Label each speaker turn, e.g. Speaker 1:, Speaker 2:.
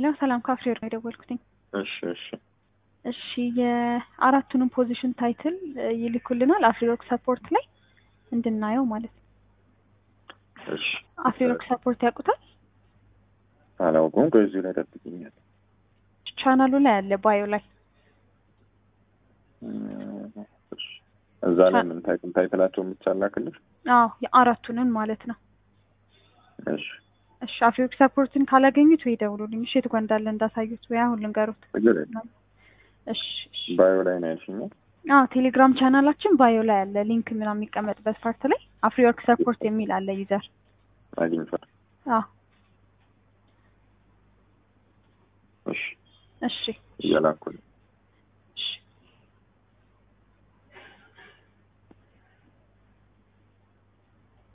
Speaker 1: ሄሎ ሰላም ካፍሬር ነው የደወልኩትኝ።
Speaker 2: እሺ እሺ
Speaker 1: እሺ የአራቱንም ፖዚሽን ታይትል ይልኩልናል አፍሪወርክ ሰፖርት ላይ እንድናየው ማለት ነው።
Speaker 2: እሺ
Speaker 1: አፍሪወርክ ሰፖርት ያውቁታል?
Speaker 2: አላውቀውም። ከዚሁ ላይ ጠብቅኛል።
Speaker 1: ቻናሉ ላይ አለ ባዮ ላይ
Speaker 2: እዛ ላይ ምን ታይትል ታይትላቸውን ብቻ ላክልሽ?
Speaker 1: አዎ የአራቱንም ማለት ነው።
Speaker 2: እሺ
Speaker 1: እሺ አፍሪወርክ ሰፖርትን ካላገኙት ወይ ደውሉልኝ። እሺ የት ጋ እንዳለ እንዳሳዩት ወይ አሁን ልንገሩት።
Speaker 2: ችግር የለም።
Speaker 1: እሺ እሺ።
Speaker 2: ባዮ ላይ ነው ያልሽኛል?
Speaker 1: አዎ ቴሌግራም ቻናላችን ባዮ ላይ አለ ሊንክ ምናምን የሚቀመጥበት ፓርት ላይ አፍሪወርክ ሰፖርት የሚል አለ ዩዘር።
Speaker 2: አግኝቷል።
Speaker 1: አዎ
Speaker 2: እሺ
Speaker 1: እሺ
Speaker 2: እየላኩልኝ